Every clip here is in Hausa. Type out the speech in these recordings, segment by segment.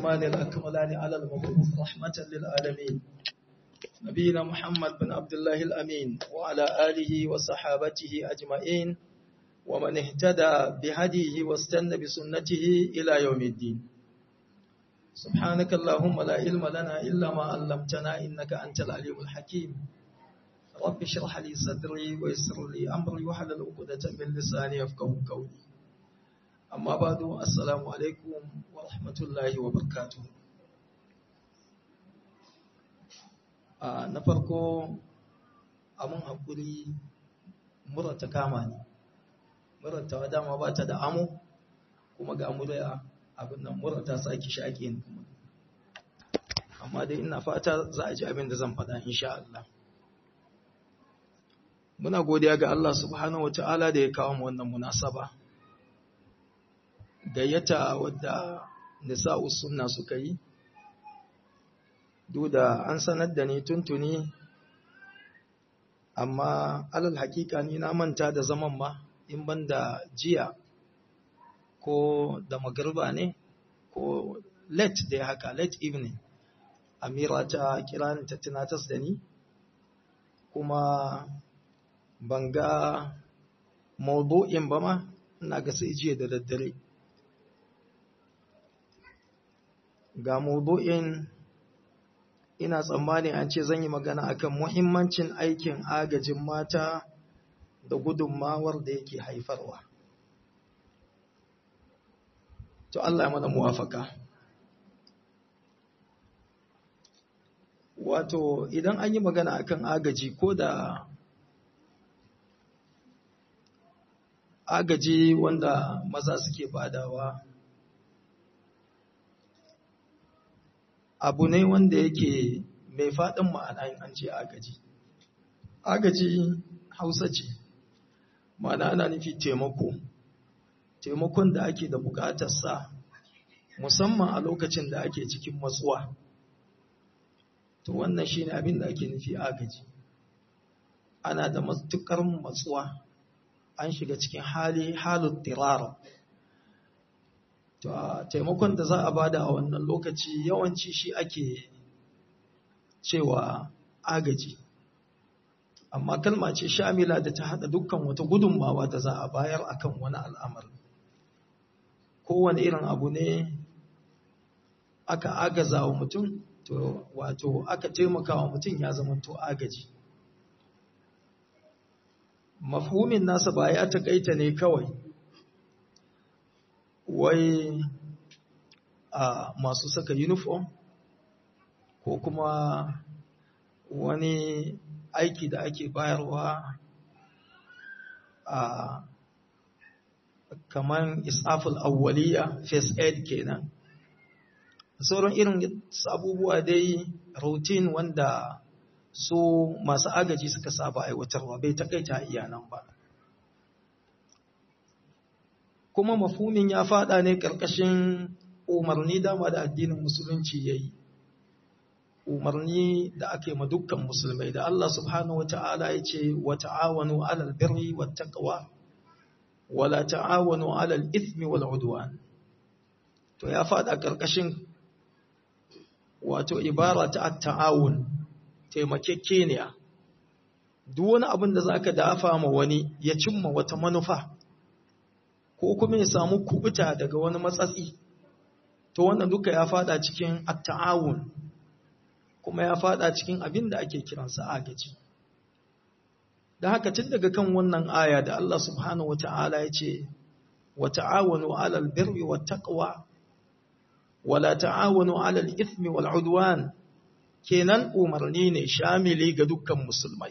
الأتمان الأكملان على المبعوث رحمة للعالمين نبينا محمد بن عبد الله الأمين وعلى آله وصحابته أجمعين ومن اهتدى بهديه واستنى بسنته إلى يوم الدين سبحانك اللهم لا علم لنا إلا ما علمتنا إنك أنت العليم الحكيم رب اشرح لي صدري ويسر لي أمري وحلل عقدة من لساني يفقهوا قولي amma ba don assalamu alaikum wa rahmatullahi wa barkatu na farko amin haƙuri murata kama ne murata dama ba ta da amo kuma ga murya abin nan murata sake shaƙe ne kuma amma dai ina fata za a ji abin da zan faɗa insha Allah muna godiya ga Allah subhanahu wa ta'ala da ya kawo mu wannan munasaba gayyata wadda nisa'u sunna suka yi duk da an sanar da ni tuntuni amma alal hakika ni na manta da zaman ma in ban da jiya ko da magarba ne ko late da haka late evening amira ta kira ni ta tunatas da ni kuma ban ga maudu'in ba ma ina ga sai jiya da daddare ga maudu'in ina tsammani an ce zan yi magana akan muhimmancin aikin agajin mata da gudunmawar da yake haifarwa. To Allah mana muwafaka. Wato idan an yi magana akan agaji ko da agaji wanda maza suke badawa abu ne wanda yake mai faɗin ma'ana in an ce agaji. Agaji hausa ce, ma'ana ana nufi taimako, taimakon da ake da buƙatarsa musamman a lokacin da ake cikin matsuwa. To wannan shi ne abin da ake nufi agaji. Ana da matuƙar matsuwa, an shiga cikin hali halin tirara. taimakon da za a bada a wannan lokaci yawanci shi ake cewa agaji amma kalma ce shamila da ta hada dukkan wata gudunmawa da za a bayar akan wani al'amar kowane irin abu ne aka agaza wa mutum to wato aka taimaka wa mutum ya zama to agaji mafhumin nasa ba ya takaita ne kawai wai a masu saka uniform ko kuma wani aiki da ake bayarwa a kaman isaful awwaliya first aid kenan sauran irin abubuwa dai routine wanda su masu agaji suka saba aiwatarwa bai takaita iyanan ba kuma mafhumin ya fada ne ƙarƙashin umarni dama da addinin musulunci ya yi umarni da ake ma dukkan musulmai da Allah subhanahu wa ta'ala ya ce wa ta'awanu alal birri wa taqwa wa la ta'awanu alal ithmi wal udwan to ya fada ƙarƙashin wato ibara ta at-ta'awun taimakekeniya duk wani abin da zaka dafa ma wani ya cimma wata manufa ko kuma ya samu kubuta daga wani matsatsi to wannan duka ya fada cikin at-ta'awun kuma ya fada cikin abin da ake kiransa agaji da haka tun daga kan wannan aya da Allah subhanahu wata'ala ya ce wa ta'awanu 'alal birri wat taqwa wa la ta'awanu 'alal ithmi wal 'udwan kenan umarni ne shamili ga dukkan musulmai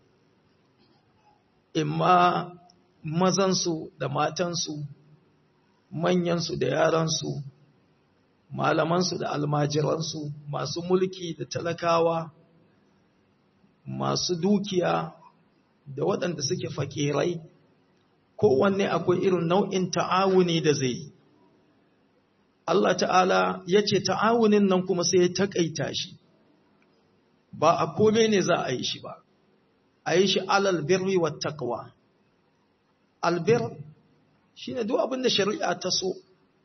imma mazansu da matansu, manyansu da yaransu, malamansu da almajiransu, masu mulki da talakawa, masu dukiya da waɗanda suke fakirai, kowanne akwai irin nau'in ta'awuni da zai yi. Allah ta'ala ya ce ta'awunin nan kuma sai ya taƙaita shi, ba a kome ne za a yi shi ba, a yi shi alal birri wa taqwa. albir shi ne duk abin da shari'a ta so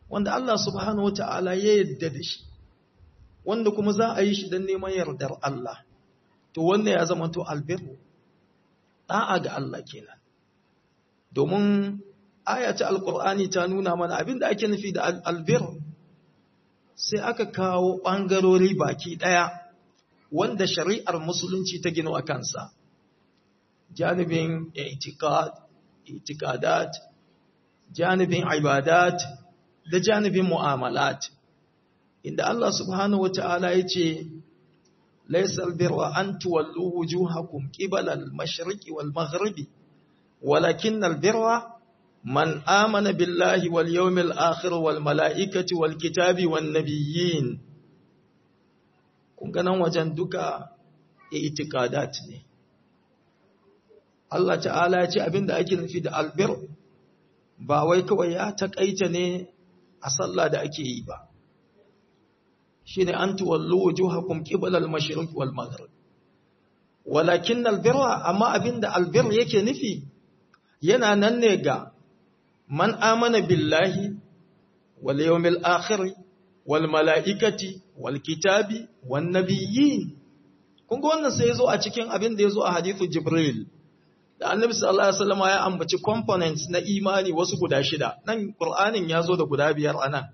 wanda Allah subhanahu wata'ala ya yadda da shi wanda kuma za a yi shi don neman yardar Allah to wannan ya zama to albirru da'a ga Allah kenan domin ayata alqur'ani ta nuna mana abinda ake nufi da albirru sai aka kawo ɓangarori baki ɗaya wanda shari'ar musulunci ta gino a kansa janibin itikadat janibin ibadat da janibin mu'amalat inda Allah subhanahu wa ta'ala ya ce laisal birra an tuwallu wujuhakum qibala al-mashriqi wal maghribi walakin al-birra man amana billahi wal yawmil akhir wal mala'ikati wal kitabi wan nabiyyin kun ga nan wajen duka itikadat ne Allah ta'ala ya ce abinda ake nufi da albir ba wai kawai ya takaita ne a sallah da ake yi ba shine an tuwallu wujuhakum qibala al-mashriq wal maghrib walakin albirra amma abinda albir yake nufi yana nan ne ga man amana billahi wal yawmil akhir wal malaikati wal kitabi wan nabiyyin kun ga wannan sai yazo a cikin abin da yazo a hadithu jibril da annabi sallallahu alaihi wasallam ya ambaci components na imani wasu guda shida nan qur'anin yazo da guda biyar anan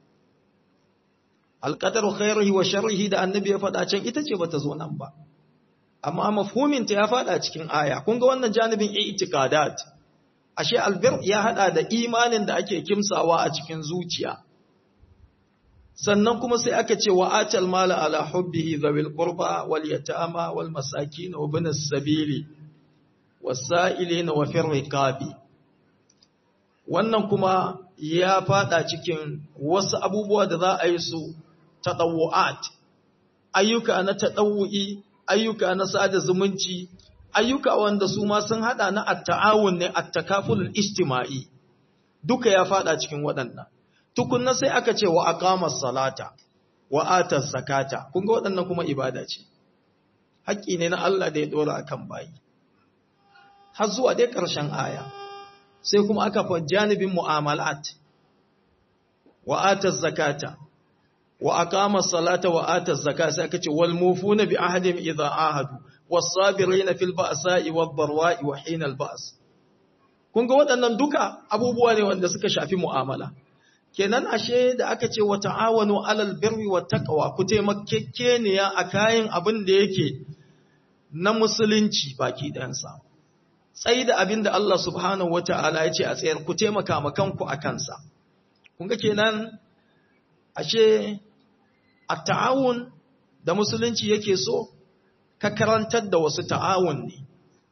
alqadaru khairihi wa sharrihi da annabi ya faɗa can ita ce bata zo nan ba amma mafhumin ta ya faɗa cikin aya kun ga wannan janibin i'tiqadat ashe albir ya hada da imanin da ake kimsawa a cikin zuciya sannan kuma sai aka ce wa atal mala ala hubbihi zawil qurba wal yatama wal masakin wa ibn as-sabili was-sa'ilin wa fir riqabi wannan kuma ya fada cikin wasu abubuwa da za a yi su tadawu'at ayyuka na tadawu'i ayyuka na sada zumunci ayyuka wanda su ma sun hada na at-ta'awun ne at-takaful ijtima'i duka ya fada cikin waɗannan tukunna sai aka ce wa aqamas salata wa atas zakata kun ga waɗannan kuma ibada ce haƙƙi ne na Allah da ya dora akan bayi har zuwa dai ƙarshen aya sai kuma aka fa janibin mu'amalat wa atas zakata wa aqamas salata wa atas zakata sai aka ce wal mufuna bi ahdim idha ahadu was-sabirina fil ba'sa'i wad-dharwa'i wa hina al-ba's kun ga waɗannan duka abubuwa ne wanda suka shafi mu'amala kenan ashe da aka ce wa ta'awanu alal birri wat taqwa ku taimakekeniya a kayan abin da yake na musulunci baki ɗayansa tsayi da abin da Allah subhanahu wata'ala ya ce a tsayar ku taimaka ma kanku a kansa kun ga kenan ashe at-ta'awun da musulunci yake so ka karantar da wasu ta'awun ne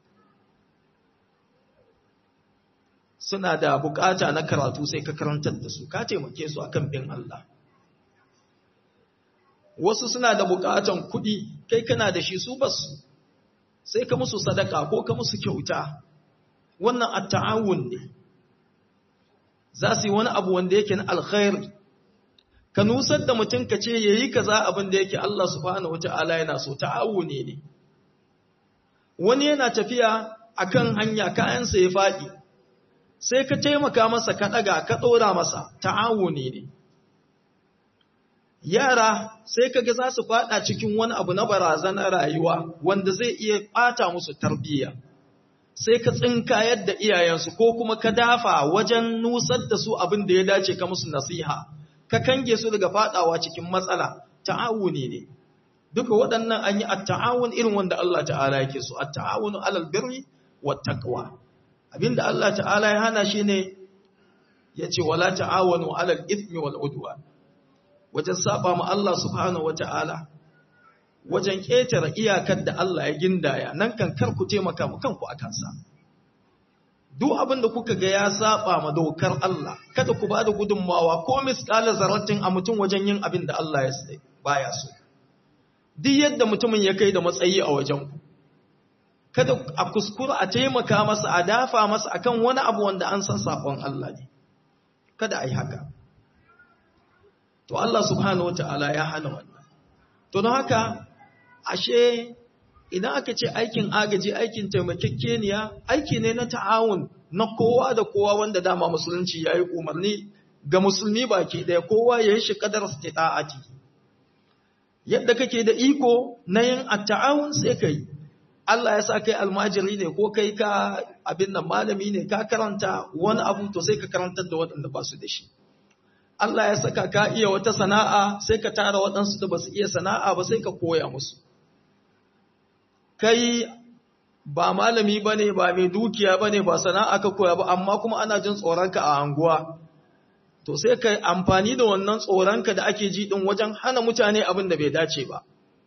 suna da bukata na karatu sai ka karantar da su ka taimake su akan bin Allah wasu suna da bukatan kuɗi kai kana da shi su basu sai ka musu sadaka ko ka musu kyauta wannan at-ta'awun ne za su yi wani abu wanda yake na alkhairi ka nusar da mutum ka ce yayi kaza abin da yake Allah subhanahu wata'ala yana so ta'awuni ne wani yana tafiya akan hanya kayansa ya faɗi sai ka taimaka masa ka ɗaga ka ɗora masa ta'awuni ne yara sai kaga za su faɗa cikin wani abu na barazanar rayuwa wanda zai iya ɓata musu tarbiyya sai ka tsinka yadda iyayensu ko kuma ka dafa wajen nusar da su abin da ya dace ka musu nasiha ka kange su daga faɗawa cikin matsala ta'awuni ne duka waɗannan an yi at-ta'awun irin wanda Allah ta'ala yake so at-ta'awunu alal birri wat taqwa abinda Allah ta'ala ya hana shi ne ya ce wala ta'awanu alal ithmi wal udwan wajen saba ma Allah subhanahu wata'ala wajen ƙetare iyakar da Allah ya gindaya nan kan kar ku taimaka mu kanku akan sa duk abin da kuka ga ya saba ma dokar Allah kada ku bada gudunmawa ko misqala zarratin a mutum wajen yin abin da Allah ya sai baya so duk yadda mutumin ya kai da matsayi a wajen ku kada a kuskura a taimaka masa a dafa masa akan wani abu wanda an san sakon Allah ne kada a yi haka to Allah subhanahu wataala ya hana wannan to don haka ashe idan aka ce aikin agaji aikin taimakekeniya aiki ne na ta'awun na kowa da kowa wanda dama musulunci yayi umarni ga musulmi baki ɗaya kowa ya yi shi kadar istita'ati yadda kake da iko na yin atta'awun sai ka yi Allah ya sa kai almajiri ne ko kai ka abin nan malami ne ka karanta wani abu to sai ka karantar da waɗanda ba su da shi Allah ya saka ka iya wata sana'a sai ka tara waɗansu da ba su iya sana'a ba sai ka koya musu kai ba malami ba ne ba mai dukiya ba ne ba sana'a ka koya ba amma kuma ana jin tsoronka a anguwa to sai ka amfani da wannan tsoronka da ake ji ɗin wajen hana mutane abin da bai dace ba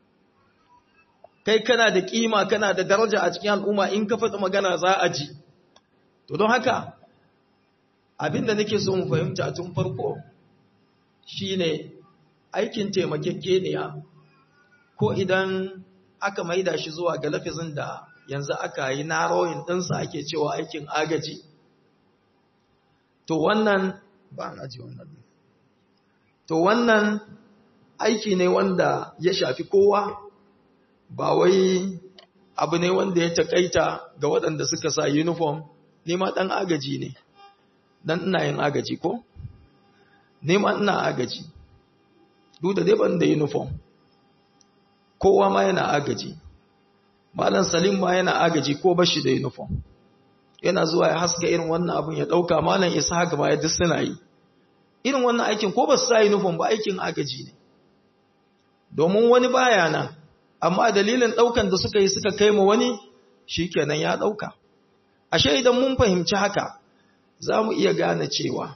kai kana da kima kana da daraja a cikin al'umma in ka faɗi magana za a ji to don haka abin da nake so mu fahimta tun farko shine aikin taimakekeniya ko idan aka maida shi zuwa ga lafizin da yanzu aka yi narrowing ɗinsa ake cewa aikin agaji to wannan ba na ji wannan to wannan aiki ne wanda ya shafi kowa ba wai abu ne wanda ya takaita ga waɗanda suka sa uniform nema ɗan agaji ne dan ina yin agaji ko nema ina agaji duk da dai ban da uniform kowa ma yana agaji malam salim ma yana agaji ko bashi da uniform yana zuwa ya haska irin wannan abun ya dauka malam ishaq ma ya duk suna yi irin wannan aikin ko ba su sa uniform ba aikin agaji ne domin wani baya nan amma dalilin daukan da suka yi suka kai ma wani shikenan ya dauka ashe idan mun fahimci haka za mu iya gane cewa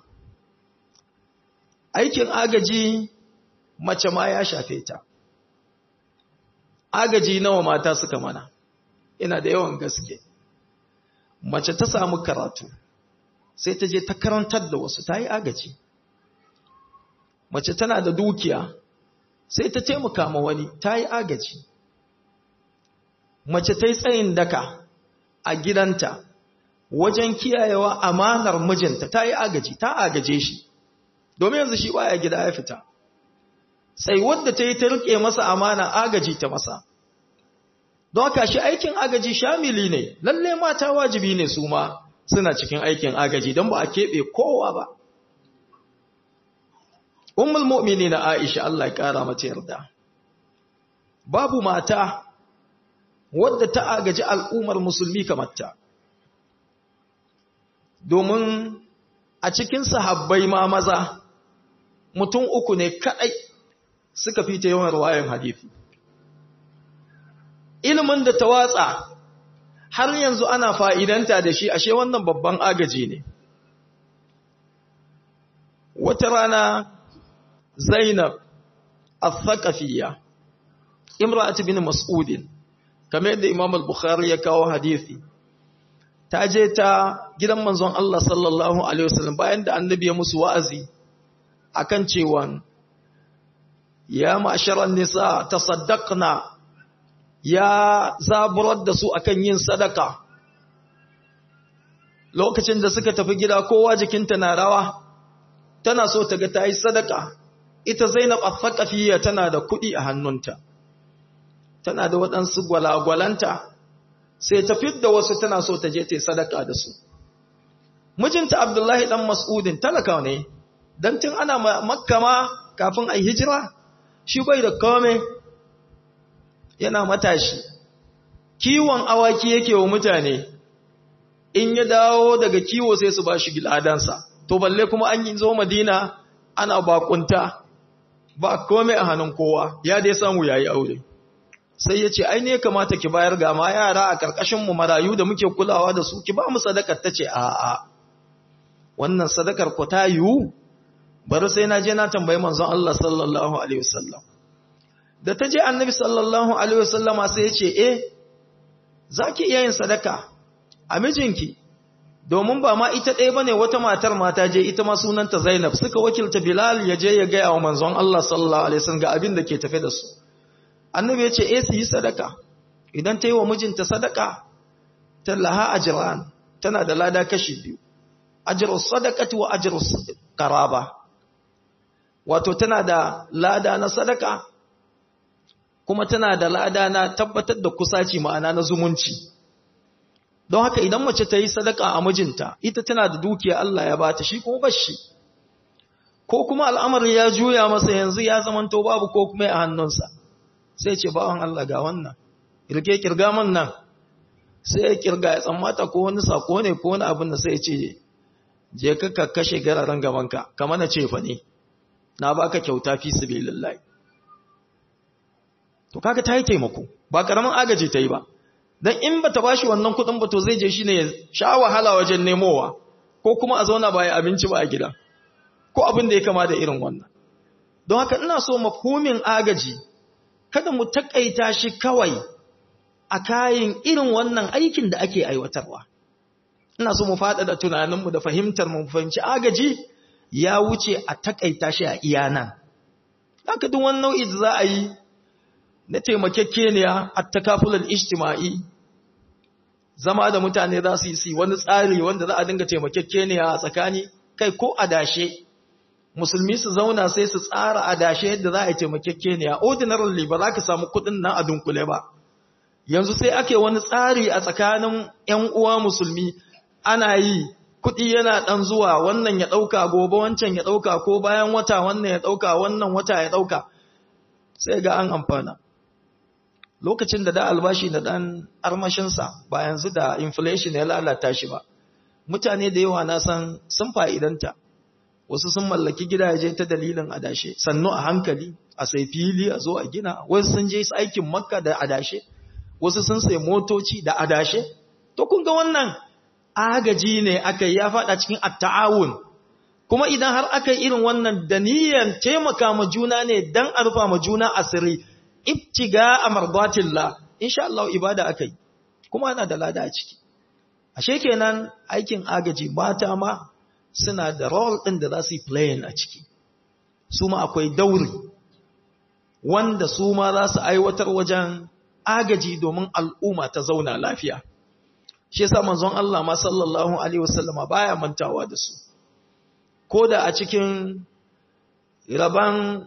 aikin agaji mace ma ya shafe ta agaji nawa mata suka mana ina da yawan gaske mace ta samu karatu sai ta je ta karantar da wasu ta yi agaji mace tana da dukiya sai ta taimaka ma wani ta yi agaji mace ta yi tsayin daka a gidanta wajen kiyayewa amanar mijinta ta yi agaji ta agaje shi domin yanzu shi baya gida ya fita sai wadda ta yi ta rike masa amana agaji ta masa don haka shi aikin agaji shamili ne lalle mata wajibi ne su ma suna cikin aikin agaji don ba a keɓe kowa ba ummul mu'mini na aisha Allah ya ƙara mata yarda babu mata wadda ta agaji al'ummar musulmi kamar ta domin a cikin sahabbai ma maza mutum uku ne kaɗai suka fi ta yawan ruwayan hadithi. Ilimin da ta watsa har yanzu ana fa'idanta da shi ashe wannan babban agaji ne. Wata rana Zainab al-Thaqafiyya, Imra'at bin Mas'udin, kamar yadda Imam al-Bukhari ya kawo hadithi. ta je ta gidan manzon Allah sallallahu Alaihi wasallam bayan da annabi ya musu wa'azi akan cewa ya ma'asharar nisa ta saddaqna ya zaburar da su akan yin sadaka lokacin da suka tafi gida kowa jikinta na rawa tana so ta ga ta yi sadaka ita zainab al-thaqafiyya tana da kuɗi a hannunta tana da waɗansu gwalagwalanta sai ta fidda wasu tana so ta je ta yi sadaka da su mijinta abdullahi dan mas'udin talaka ne dan tun ana makka ma kafin a hijira shi bai da kome yana matashi kiwon awaki yake wa mutane in ya dawo daga kiwo sai su ba shi giladansa to balle kuma an yi zo madina ana bakunta ba kome a hannun kowa ya dai samu yayi aure sai ya ce ai ne kamata ki bayar ga ma yara a karkashin mu marayu da muke kulawa da su ki ba mu sadakar tace a a wannan sadakar ku ta yiwu bari sai na je na tambayi manzon Allah sallallahu alaihi wasallam da ta je annabi sallallahu alaihi wasallama sai ya ce eh zaki iya yin sadaka a mijinki domin ba ma ita ɗaya bane wata matar mata je ita ma sunanta Zainab suka wakilta Bilal ya je ya ga wa manzon Allah sallallahu alaihi wasallam ga abin da ke tafe da su annabi ya ce eh su yi sadaka idan ta yi wa mijinta sadaka ta laha ajran tana da lada kashi biyu ajru sadaqati wa ajru qaraba wato tana da lada na sadaka kuma tana da lada na tabbatar da kusaci ma'ana na zumunci don haka idan mace ta yi sadaka a mijinta ita tana da dukiya Allah ya bata shi kuma bashi ko kuma al'amari ya juya masa yanzu ya zamanto babu ko kuma a hannunsa sai ce bawan Allah ga wannan kirge kirga man nan sai ya kirga ya tsammata ko wani sako ne ko wani abin da sai ce je ka ka kashe gararan gabanka kamar na ce fa ne na baka kyauta fi sabilillahi to kaga ta yi taimako ba karamin agaji ta yi ba dan in bata bashi wannan kudin ba to zai je shine ya sha wahala wajen nemowa ko kuma a zauna ba ya abinci ba a gida ko abin da ya kama da irin wannan don haka ina so mafhumin agaji kada mu takaita shi kawai a kayan irin wannan aikin da ake aiwatarwa ina so mu faɗaɗa tunaninmu da fahimtar mu fahimci agaji ya wuce a takaita shi a iya nan haka duk wani nau'i da za a yi na taimakekeniya a takafulal ijtima'i zama da mutane za su yi wani tsari wanda za a dinga taimakekeniya a tsakani kai ko adashe musulmi su zauna sai su tsara adashe yadda za a yi taimakekeniya ordinarily ba za ka samu kuɗin nan a dunkule ba yanzu sai ake wani tsari a tsakanin 'yan uwa musulmi ana yi kuɗi yana ɗan zuwa wannan ya ɗauka gobe wancan ya ɗauka ko bayan wata wannan ya ɗauka wannan wata ya ɗauka sai ga an amfana lokacin da da albashi da ɗan armashinsa ba yanzu da inflation ya lalata shi ba mutane da yawa na san sun fa'idanta wasu sun mallaki gidaje ta dalilin adashe sannu a hankali a sai fili a zo a gina wasu sun je aikin makka da adashe wasu sun sai motoci da adashe to kun ga wannan agaji ne aka ya fada cikin at-ta'awun kuma idan har aka yi irin wannan da niyyar taimaka ma juna ne dan a rufa ma juna asiri ibtiga amardatillah insha Allah ibada akai kuma ana da lada a ciki ashe kenan aikin agaji mata ma suna da role din da za su yi playing a ciki su ma akwai dauri wanda su ma za su aiwatar wajen agaji domin al'umma ta zauna lafiya shi yasa manzon Allah ma sallallahu alaihi wasallama baya mantawa da su ko da a cikin raban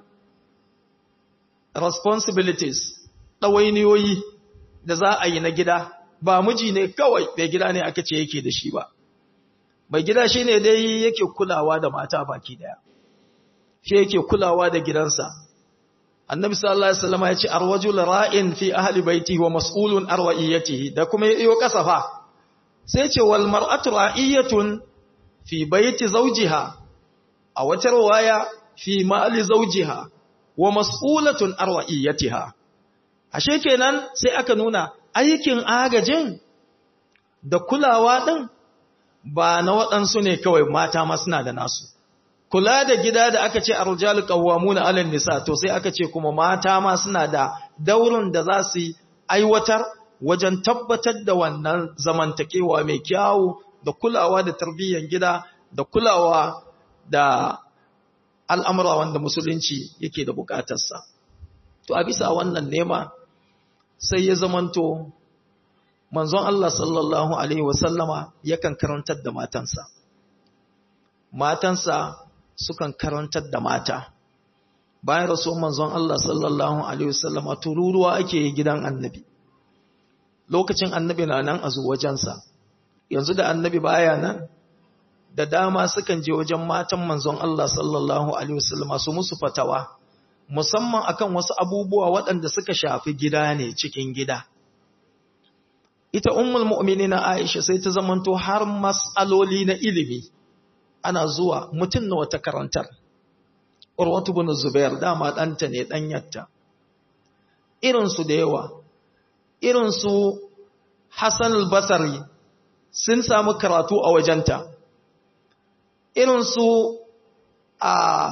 responsibilities ɗawainiyoyi da za a yi na gida ba miji ne kawai mai gida ne aka ce yake da shi ba mai gida shi ne dai yake kulawa da mata baki daya shi yake kulawa da gidansa annabi sallallahu alaihi wasallam ya ce arwajul ra'in fi ahli baiti wa mas'ulun arwa'iyatihi da kuma yayo kasafa sai ce wal mar'atu ra'iyatun fi baiti zawjiha a wata riwaya fi mali zawjiha wa mas'ulatun arwa'iyatiha ashe kenan sai aka nuna aikin agajin da kulawa din ba na waɗansu ne kawai mata ma suna da nasu kula da gida da aka ce arjalu qawwamuna 'alan nisa to sai aka ce kuma mata ma suna da daurin da za su aiwatar wajen tabbatar da wannan zamantakewa mai kyawu da kulawa da tarbiyyar gida da kulawa da al'amura wanda musulunci yake da bukatarsa to a bisa wannan nema sai ya zamanto manzon Allah sallallahu alaihi wasallama yakan karantar da matansa matansa sukan karantar da mata bayan rasu manzon Allah sallallahu alaihi wasallama tururuwa ake yi gidan annabi lokacin annabi na nan a wajensa yanzu da annabi baya nan da dama sukan je wajen matan manzon Allah sallallahu alaihi wasallama su musu fatawa musamman akan wasu abubuwa waɗanda suka shafi gida ne cikin gida ita ummul mu'minina Aisha sai ta zamanto har mas'aloli na ilimi ana zuwa mutum na wata karantar Urwatu bin Zubair dama ɗanta ne ɗanyarta irinsu da yawa irinsu Hassan al-Basri sun samu karatu a wajenta irinsu a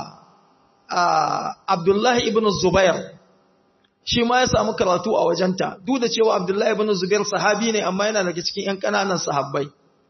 Abdullahi ibn Zubair shi ma ya samu karatu a wajenta duk da cewa Abdullahi ibn Zubair sahabi ne amma yana daga cikin ƴan ƙananan sahabbai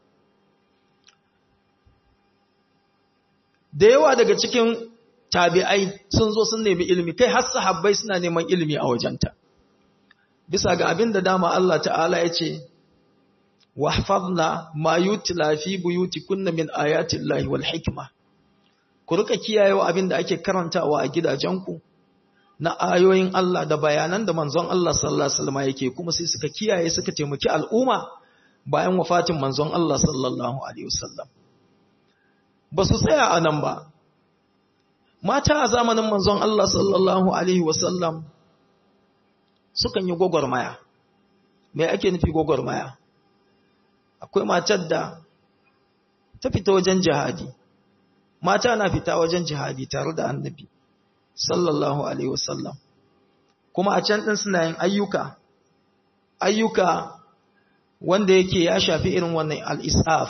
da yawa daga cikin tabi'ai sun zo sun nemi ilimi kai har sahabbai suna neman ilimi a wajenta bisa ga abin da dama Allah ta'ala ya ce wahfazna ma yutla fi buyutikunna min ayati llahi wal hikma ku rika kiyayewa abin da ake karantawa a gidajenku na ayoyin Allah da bayanan da manzon Allah sallallahu alaihi wasallam yake kuma sai suka kiyaye suka taimaki al'umma bayan wafatin manzon Allah sallallahu alaihi wasallam ba su tsaya a nan ba mata a zamanin manzon Allah sallallahu alaihi wasallam sukan yi gwagwarmaya me ake nufi gwagwarmaya akwai matar da ta fita wajen jihadi mata na fita wajen jihadi tare da annabi sallallahu alaihi wasallam kuma a can din suna yin ayyuka ayyuka wanda yake ya shafi irin wannan al-isaf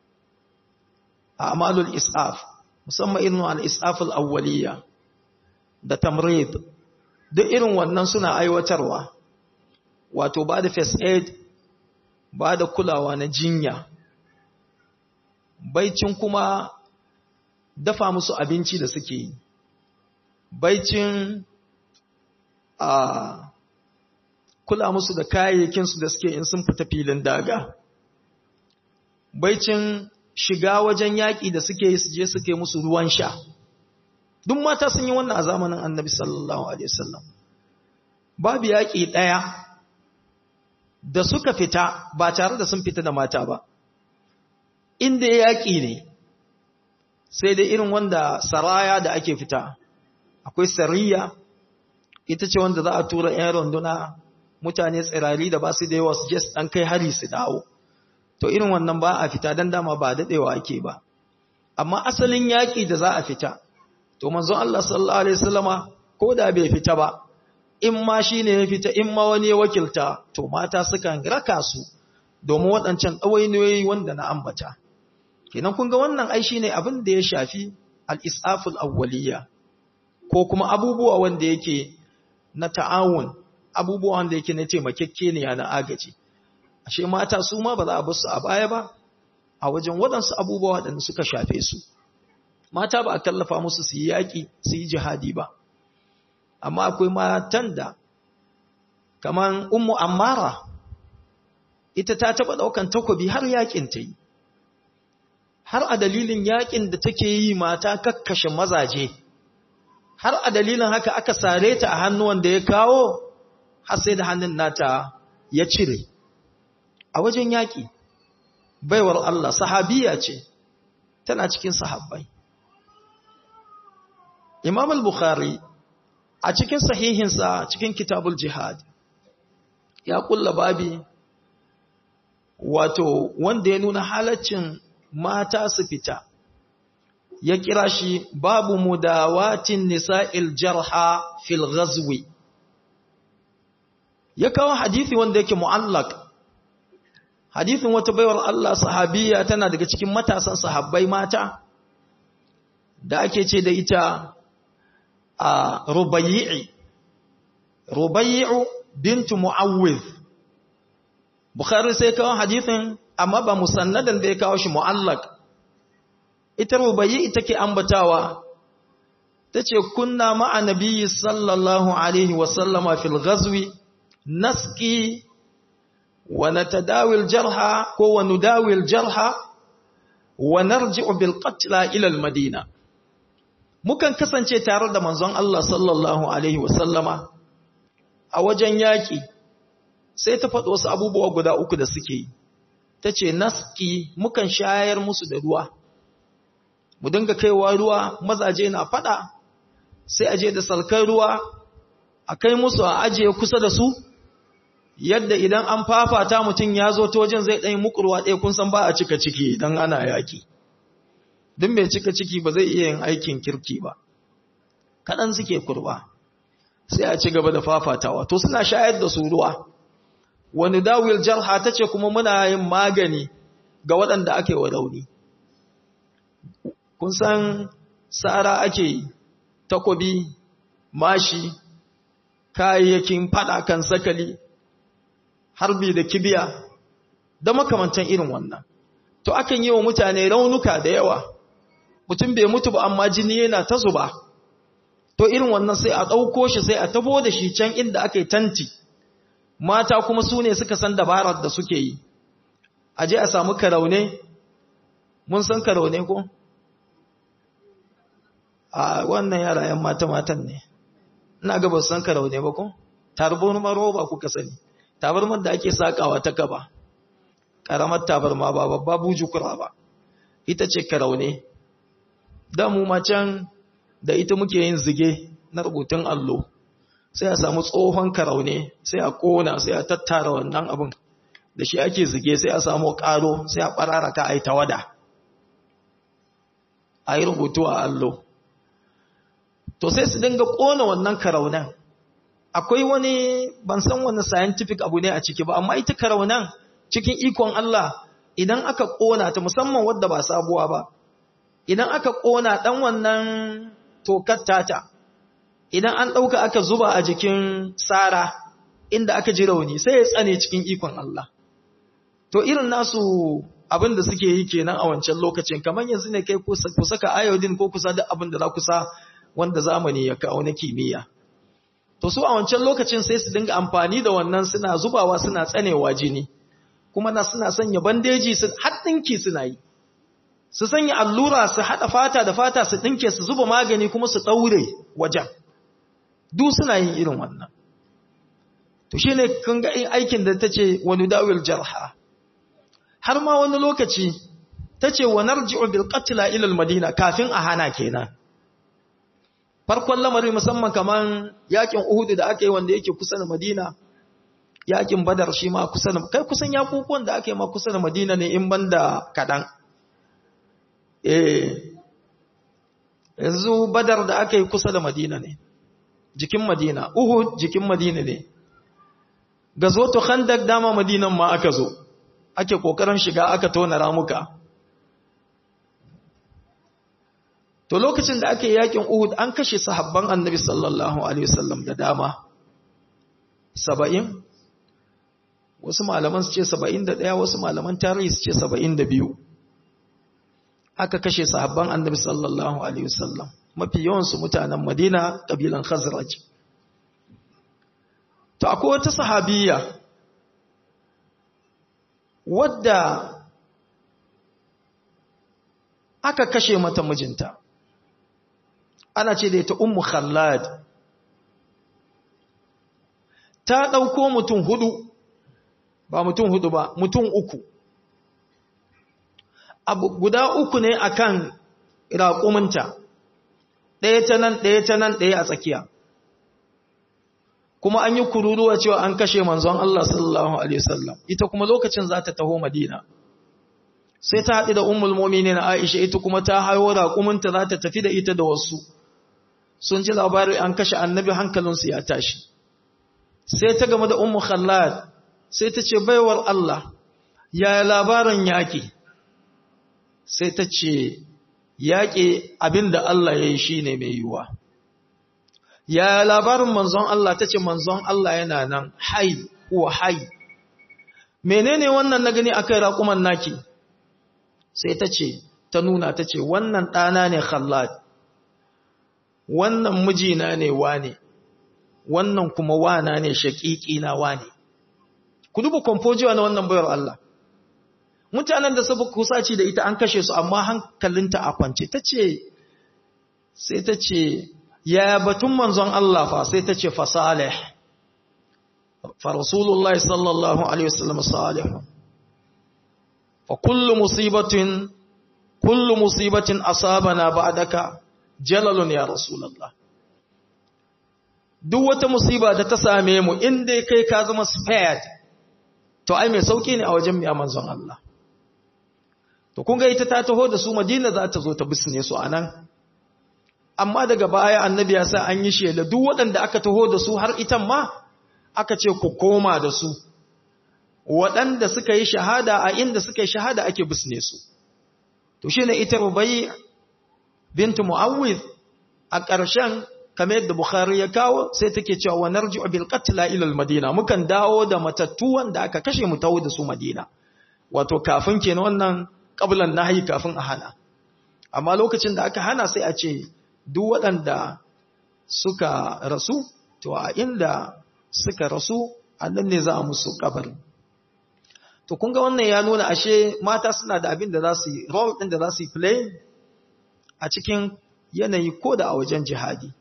a'malul isaf musamman irin al-isaf al-awwaliyya da tamrid duk irin wannan suna aiwatarwa wato ba da first aid ba da kulawa na jinya baicin kuma dafa musu abinci da suke yi baicin a kula musu da kayayyakinsu da suke in sun fita filin daga baicin shiga wajen yaƙi da suke yi su je suke musu ruwan sha duk mata sun yi wannan a zamanin annabi sallallahu alaihi wasallam babu yaƙi ɗaya da suka fita ba tare da sun fita da mata ba inda yaƙi ne sai dai irin wanda saraya da ake fita akwai sariya ita ce wanda za a tura 'yan runduna mutane tsirari da ba su da yawa su je su ɗan kai hari su dawo to irin wannan ba a fita don dama ba daɗewa ake ba amma asalin yaƙi da za a fita to manzon Allah sallallahu alaihi wasallama ko da bai fita ba in ma shi ne ya fita in ma wani ya wakilta to mata sukan raka su domin waɗancan ɗawainiyoyi wanda na ambata kenan kun ga wannan ai shine abin da ya shafi al-isaful awwaliyya ko kuma abubuwa wanda yake na ta'awun abubuwa wanda yake na taimakekeniya na agaji ashe mata su ma ba za a bar su a baya ba a wajen waɗansu abubuwa waɗanda suka shafe su mata ba a tallafa musu su yi yaƙi su yi jihadi ba amma akwai matan da kaman ummu ammara ita ta taɓa ɗaukan takobi har yaƙin ta yi har a dalilin yaƙin da take yi mata kakkashe mazaje har a dalilin haka aka sare ta a hannuwan da ya kawo har sai da hannun nata ya cire a wajen yaƙi baiwar Allah sahabiya ce tana cikin sahabbai Imam al-Bukhari a cikin sahihinsa cikin kitabul jihad ya kulla babi wato wanda ya nuna halaccin mata su fita ya kira shi babu mudawatin nisa'il jarha fil ghazwi ya kawo hadisi wanda yake mu'allaq hadisin wata baiwar Allah sahabiya tana daga cikin matasan sahabbai mata da ake ce da ita a rubayyi rubayyi bintu mu'awwiz bukhari sai kawo hadisin amma ba musannadan da ya kawo shi mu'allaq ita rubayyi ita ke ambatawa tace kunna ma'a nabiyyi sallallahu alaihi wa sallama fil ghazwi naski wa natadawi al jarha ko wa nudawi al jarha wa narji'u bil qatla ila al madina mukan kasance tare da manzon Allah sallallahu alaihi wa sallama a wajen yaki sai ta faɗo wasu abubuwa guda uku da suke yi tace naski mukan shayar musu da ruwa mu dinga kaiwa ruwa mazaje na fada sai aje da salkar ruwa a kai musu a aje kusa da su yadda idan an fafata mutum ya zo ta wajen zai ɗanyi mukurwa ɗaya kun san ba a cika ciki idan ana yaƙi duk mai cika ciki ba zai iya yin aikin kirki ba kaɗan suke kurba sai a ci gaba da fafatawa to suna shayar da su ruwa wani dawil jarha ta ce kuma muna yin magani ga waɗanda ake wa rauni kun san tsara ake takobi mashi kayayyakin fada kan sakali harbi da kibiya da makamantan irin wannan to akan yi wa mutane raunuka da yawa mutum bai mutu ba amma jini yana ta zuba to irin wannan sai a ɗauko shi sai a tabo da shi can inda aka yi tanti mata kuma su ne suka san dabarar da suke yi a je a samu karaune mun san karaune ko? a wannan yara yan mata-matan ne ina ga ba san karau ne ba ko tarbar roba kuka sani tabarmar da ake sakawa ta gaba karamar tabarma ba babba bujukura ba ita ce karau ne da mu macen da ita muke yin zige na rubutun allo sai a samu tsohon karaune sai a kona sai a tattara wannan abin da shi ake zige sai a samu karo sai a bararaka a yi tawada a yi rubutu a allo to sai su dinga kona wannan karaunan akwai wani ban san wani scientific abu ne a ciki ba amma ita karaunan cikin ikon Allah idan aka kona ta musamman wadda ba sabuwa ba idan aka kona dan wannan tokar tata idan an dauka aka zuba a jikin sara inda aka ji rauni sai ya tsane cikin ikon Allah to irin nasu abin da suke yi kenan a wancan lokacin kamar yanzu ne kai ku saka iodine ko kusa da abin da za ku sa wanda zamani ya kawo na kimiyya to su a wancan lokacin sai su dinga amfani da wannan suna zubawa suna tsanewa jini kuma na suna sanya bandeji su haɗinki suna yi su sanya allura su haɗa fata da fata su ɗinke su zuba magani kuma su ɗaure wajen duk suna yin irin wannan to shi ne kun ga aikin da ta ce wani dawil jarha har ma wani lokaci ta ce wa narji'u bil qatla ila al madina kafin a hana kenan farkon lamari musamman kaman yakin Uhud da aka yi wanda yake kusa da Madina yakin Badar shi ma kusa da kai kusan yakukuwan da aka yi ma kusa da Madina ne in banda kadan eh yanzu Badar da aka yi kusa da Madina ne jikin Madina Uhud jikin Madina ne gazoto Khandaq dama Madinan ma aka zo ake kokarin shiga aka tona ramuka To lokacin da ake yakin Uhud an kashe sahabban Annabi sallallahu alaihi wasallam da dama. 70 wasu malaman su ce 71 wasu malaman tarihi su ce 72. Aka kashe sahabban Annabi sallallahu alaihi wasallam. Mafi yawan su mutanen Madina kabilan Khazraj. To akwai wata sahabiya wadda aka kashe mata mijinta. ana ce da ita ummu khallad ta ɗauko mutum hudu ba mutum hudu ba mutum uku abu guda uku ne akan raƙuminta ɗaya ta nan ɗaya ta nan ɗaya a tsakiya kuma an yi kururuwa cewa an kashe manzon Allah sallallahu alaihi wasallam ita kuma lokacin za ta taho madina sai ta haɗu da ummul mu'minin Aisha ita kuma ta hayo raƙuminta za ta tafi da ita da wasu sun ji labarin an kashe annabi hankalinsu ya tashi sai ta game da ummu khallad sai ta ce baiwar Allah ya labarin yaƙi sai ta ce yaƙi abinda Allah ya yi shi ne mai yiwuwa ya labarin manzon Allah ta ce manzon Allah yana nan hai wa hai menene wannan na gani akai raƙuman naki sai ta ce ta nuna ta ce wannan ɗana ne khallad wannan mijina ne wane wannan kuma wana ne shaƙiƙi na wane ku duba komfojiwa na wannan bayar Allah mutanen da sabu kusaci da ita an kashe su amma hankalinta a kwance ta ce sai ta ce ya batun manzon Allah fa sai ta ce fa salih fa rasulullahi sallallahu alaihi wasallam salih fa kullu musibatin kullu musibatin asabana ba'daka jalalun ya rasulallah duk wata musiba da ta same mu inda kai ka zama spared to ai mai sauki ne a wajen mai manzon Allah to kun ga ita ta taho da su Madina za ta zo ta bisne su anan amma daga baya annabi ya sa an yi shela duk waɗanda aka taho da su har itan ma aka ce ku koma da su waɗanda suka yi shahada a inda suka yi shahada ake bisne su to shine ita rubai bintu mu'awwid a ƙarshen kamar yadda bukhari ya kawo sai take cewa wa narji'u bil qatla ila al madina mukan dawo da matattu wanda aka kashe mu tawo da su madina wato kafin kenan wannan qablan nahyi kafin a hana amma lokacin da aka hana sai a ce duk waɗanda suka rasu to a inda suka rasu annan ne za a musu kabari to kun ga wannan ya nuna ashe mata suna da abin da za su yi role ɗin da za su yi play a cikin yanayi ko da a wajen jihadi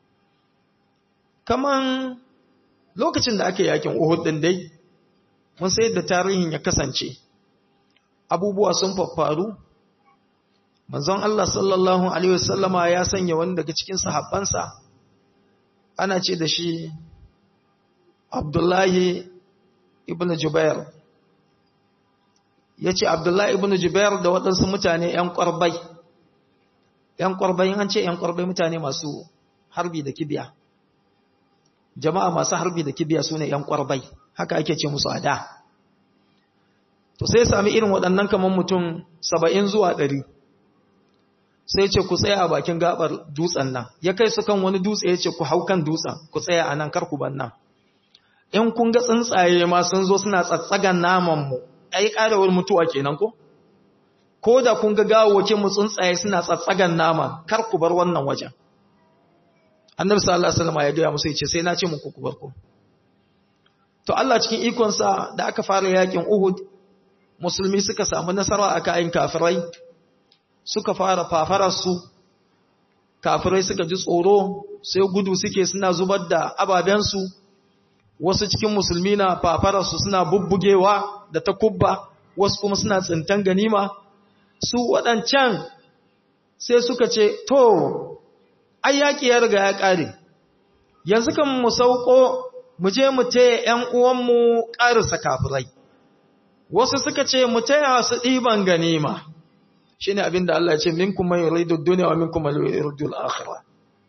kaman lokacin da ake yakin Uhud din dai mun sai da tarihin ya kasance abubuwa sun faffaru manzon Allah sallallahu alaihi wasallama ya sanya wani daga cikin sahabbansa ana ce da shi Abdullahi ibn Jubair ya ce Abdullahi ibn Jubair da waɗansu mutane ‘yan ƙwarbai, ‘yan ƙwarbai an ce ‘yan ƙwarbai mutane masu harbi da kibiya, jama'a masu harbi da kibiya su ne ‘yan ƙwarbai, haka ake ce musu a da. To sai sami irin waɗannan kamar mutum saba'in zuwa ɗari, sai ce ku tsaya a bakin gaɓar dutsen nan, ya kai su kan wani dutse ya ce ku hau kan dutsen, ku tsaya a nan kar ku ban nan. In kun ga tsuntsaye ma sun zo suna tsatsagan namanmu, ai ƙarawar mutuwa kenan ko ko da kun ga gawokin mu tsuntsaye suna tsatsagan nama kar ku bar wannan wajen annabi sallallahu alaihi wasallam ya ga musu yace sai na ce muku ku bar ku to Allah cikin ikon sa da aka fara yakin Uhud musulmi suka samu nasara aka ayin kafirai suka fara fafarar su kafirai suka ji tsoro sai gudu suke suna zubar da ababen su wasu cikin musulmi na fafararsu suna bubbugewa da ta kubba wasu kuma suna tsintan ganima su waɗancan sai suka ce to ai yaƙi ya riga ya ƙare yanzu kan mu sauko mu je mu taya ‘yan uwanmu ƙarisa kafirai wasu suka ce mu taya su ɗiban ganima shi ne abin da Allah ya ce min kuma yi raidu duniya wa min kuma yi raidu al'akhira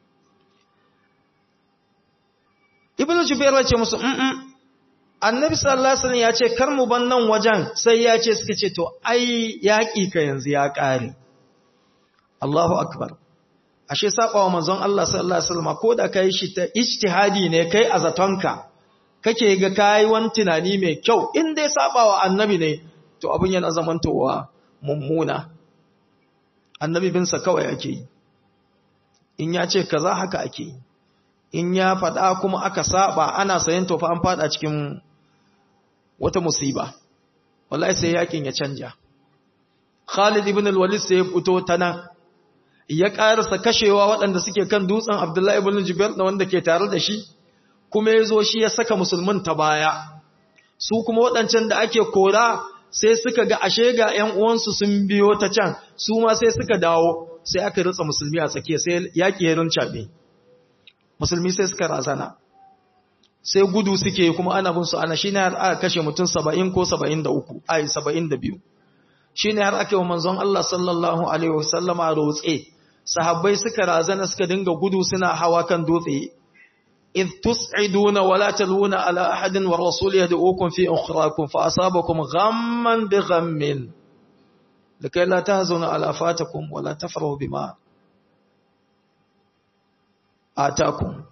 ibn jubair ya ce musu mm annabi sallallahu alaihi wasallam ya ce kar mu ban nan wajen sai ya ce suka ce to ai yaki ka yanzu ya kare Allahu akbar ashe sabawa manzon Allah sallallahu alaihi wasallam ko da kai shi ta ijtihadi ne kai a zatonka kake ga kai wani tunani mai kyau in dai sabawa annabi ne to abin yana zamantowa mummuna annabi bin sa kawai ake yi in ya ce kaza haka ake yi in ya faɗa kuma aka saba ana sayan tofa an faɗa cikin wata musiba wallahi sai yakin ya canja Khalid ibn al-Walid sai ya fito ta nan ya ƙarasa kashewa waɗanda suke kan dutsen Abdullah ibn Jubair da wanda ke tare da shi kuma ya zo shi ya saka musulmin ta baya su kuma waɗancan da ake kora sai suka ga ashe ga ƴan uwansu sun biyo ta can su ma sai suka dawo sai aka ritsa musulmi a tsakiya sai yaƙi ya rincaɓe musulmi sai suka razana sai gudu suke kuma ana bin su ana shine har aka kashe mutum 70 ko 73 ai 72 shine har aka yi manzon Allah sallallahu alaihi wasallama rotse sahabbai suka razana suka dinga gudu suna hawa kan dutse إذ تسعدون ولا تلوون على أحد والرسول يدعوكم في أخراكم فأصابكم غما بغم لكي لا تهزنوا على فاتكم ولا تفروا بما atakum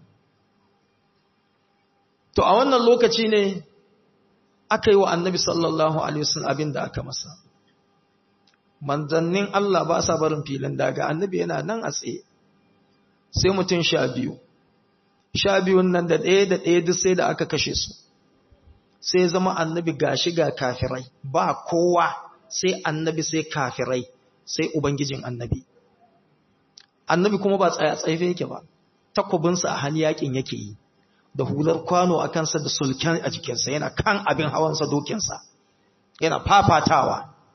to a wannan lokaci ne aka yi wa annabi sallallahu alaihi wasallam abin da aka masa manzannin Allah ba sa barin filin daga annabi yana nan a tsaye sai mutum sha biyu sha biyun nan da ɗaya da ɗaya duk sai da aka kashe su sai zama annabi gashi ga kafirai ba kowa sai annabi sai kafirai sai ubangijin annabi annabi kuma ba tsaya tsaife yake ba takobinsa a hannu yakin yake yi da hular kwano a kansa da sulken a jikinsa yana kan abin hawansa dokinsa yana fafatawa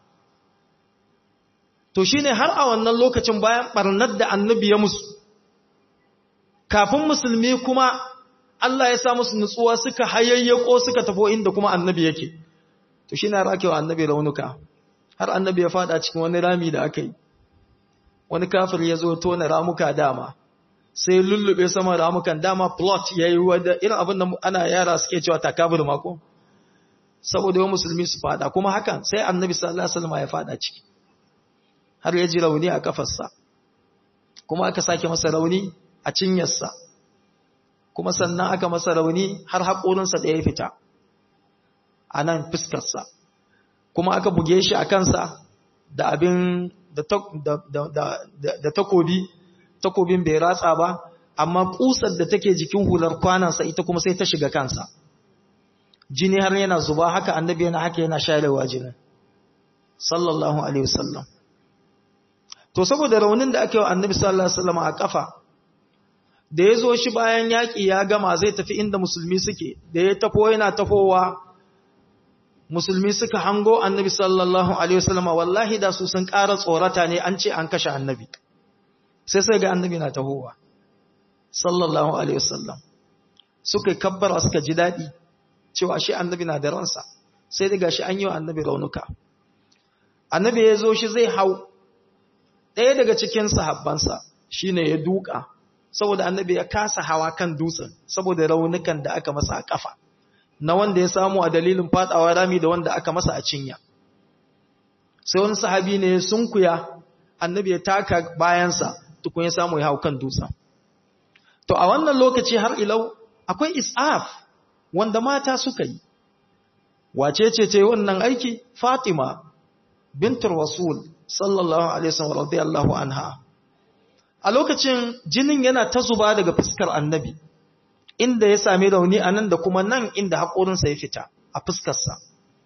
to shine har a wannan lokacin bayan barnar da annabi ya musu kafin musulmi kuma Allah ya sa musu nutsuwa suka hayayyako suka tafo inda kuma annabi yake to shine har ake wa annabi raunuka har annabi ya fada cikin wani rami da aka yi wani kafir ya zo tona ramuka dama sai lullube sama ramukan dama plot ya yi wadda irin abin da ana yara suke cewa takabir mako saboda yawan musulmi su fada kuma hakan sai annabi sallallahu alaihi wasallam ya fada ciki har ya ji rauni a kafarsa kuma aka sake masa rauni a cinyarsa kuma sannan aka masa rauni har haƙorinsa da ya fita a nan fuskarsa kuma aka buge shi a kansa da abin da takobi takobin bai ratsa ba amma kusar da take jikin hular kwanansa ita kuma sai ta shiga kansa jini har yana zuba haka annabi yana haka yana sharewa jinin sallallahu alaihi wasallam to saboda raunin da aka yi wa annabi sallallahu alaihi wasallam a kafa da ya zo shi bayan yaƙi ya gama zai tafi inda musulmi suke da ya tafo yana tafowa musulmi suka hango annabi sallallahu alaihi wasallama wallahi da su sun ƙara tsorata ne an ce an kashe annabi sai sai ga annabi na tahowa sallallahu alaihi wasallam suka yi kabbara suka ji daɗi cewa shi annabi na da ransa sai daga shi an yi wa annabi raunuka annabi ya zo shi zai hau ɗaya daga cikin sahabbansa shine ya duka saboda annabi ya kasa hawa kan dutsen saboda raunukan da aka masa a kafa na wanda ya samu a dalilin fadawa rami da wanda aka masa a cinya sai wani sahabi ne sunkuya annabi ya taka bayansa tukun ya samu ya hau kan dutsen to a wannan lokaci har ilau akwai is'af wanda mata suka yi wace ce ce wannan aiki fatima bintur rasul sallallahu alaihi wasallam radiyallahu anha a lokacin jinin yana ta zuba daga fuskar annabi inda ya sami rauni a nan da kuma nan inda haƙorinsa ya fita a fuskarsa